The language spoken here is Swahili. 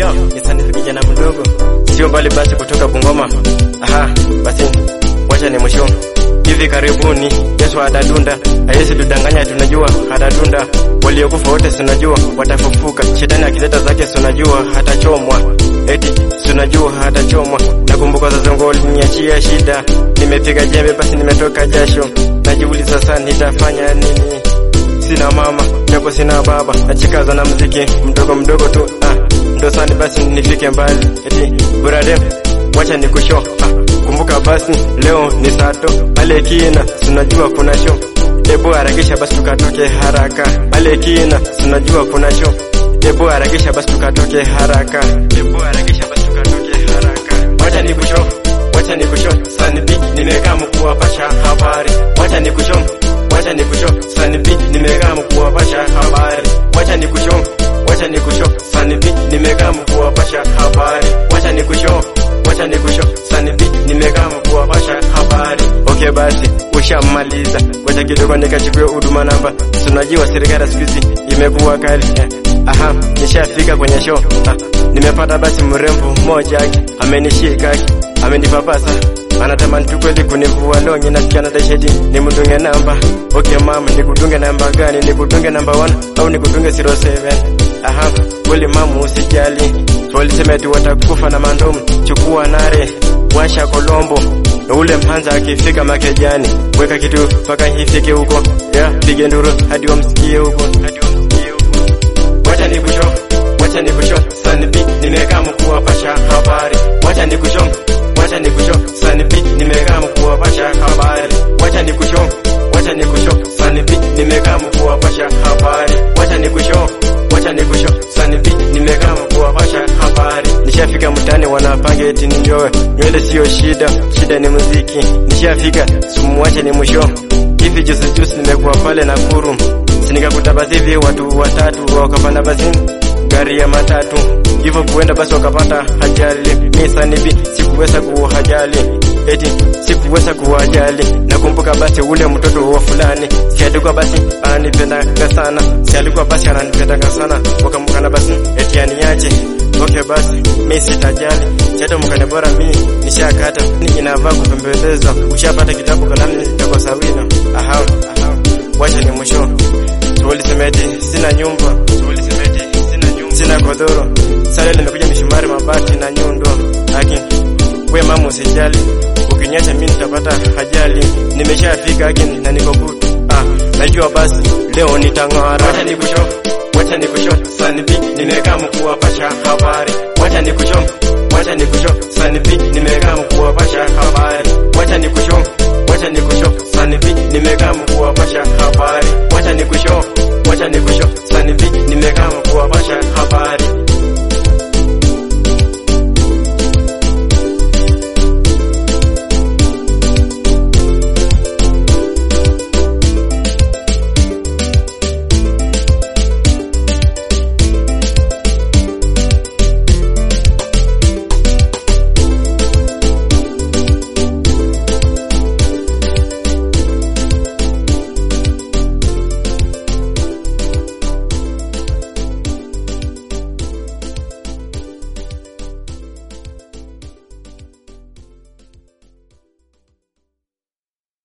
Yo, nisanifu kijana mdogo, sio mbali basi kutoka Bungoma. Aha, basi wacha ni mwisho. Hivi karibuni Yesu atadunda, haiwezi tudanganya, tunajua atadunda. Waliokufa wote tunajua watafufuka. Shetani akileta zake tunajua hatachomwa, eti tunajua hatachomwa. Nakumbuka sasa ngo aliniachia shida, nimepiga jembe basi nimetoka jasho, najiuliza sasa nitafanya nini? Sina mama japo sina baba, nachikaza na mziki mdogo mdogo tu ah, ndo sani basi nifike mbali, eti buradem wacha nikusho ah, kumbuka basi leo ni sato pale kina, tunajua kuna show, ebu harakisha basi tukatoke haraka pale kina, tunajua kuna show, ebu harakisha basi tukatoke haraka, ebu harakisha basi tukatoke haraka, wacha nikusho wacha nikusho sanibi nimekaa mkuwapasha habari, wacha nikusho wacha nikusho sanibi nimekaa mkuwapasha habari, wacha nikusho wacha nikusho sanibi nimekaa mkuwapasha habari, wacha nikusho wacha nikusho sanibi nimekaa mkuwapasha habari. Okay basi ushamaliza, wacha kidogo nikachukue huduma namba. Tunajua serikali siku hizi imekuwa kali eh. Aha, nishafika kwenye show ah, nimepata basi mrembo mmoja amenishika amenipapasa anatamani tu kweli kunivua longi, nasikia na dasheti nimdunge namba. Okay mama, nikudunge namba gani? Nikudunge namba 1 au nikudunge 07? Aha, kweli mama, usijali, walisema eti watakufa na mandomu. Chukua nare, washa kolombo na ule mpanza akifika makejani, weka kitu mpaka ifike huko, yeah, pige nduru hadi wamsikie huko, hadi wamsikie huko. Wacha nikusho, wacha nikusho, sanibi nimekaa mkuwapasha habari, wacha nikusho wacha nikusho sanibi nimekaa mkuwapasha habari, wacha nikusho wacha nikusho sanibi nimekaa mkuwapasha habari, wacha nikusho wacha nikusho sanibi nimekaa mkuwapasha habari. Nishafika mtaani wanapanga eti ninyoe nywele, sio shida, shida ni muziki. Nishafika sumuwache ni mwisho hivi juzi juzi nimekuwa pale Nakuru, sinikakuta basi hivi watu watatu wakapanda basi gari ya matatu hivyo kuenda basi wakapata ajali. Mi sanibi sikuweza kuwajali, eti sikuweza kuwajali. Nakumbuka basi ule mtoto wa fulani, si alikuwa basi ananipendanga sana, si alikuwa basi ananipendanga sana, wakamkana basi eti aniache. Okay basi mi sitajali, chato mkane bora mi nishakata, inavaa kupembeleza. Ushapata kitabu kalamu nitakosa wino. Aha, aha, wacha ni mwisho. Tulisema eti sina nyumba, tulisema eti sina nyumba, sina godoro. Sasa nimekuja mishumari, mabati na nyundo. Lakini we mama, usijali, ukinyacha mimi nitapata ajali. Nimeshafika lakini na niko good. Ah, najua basi leo nitang'ara. Wacha nikusho, wacha nikusho, sanibi nimekaa mkuwapasha habari. Wacha nikusho, wacha nikusho, sanibi nimekaa mkuwapasha habari. Wacha nikusho, wacha nikusho, sanibi nimekaa mkuwapasha habari. Wacha nikusho, wacha nikusho,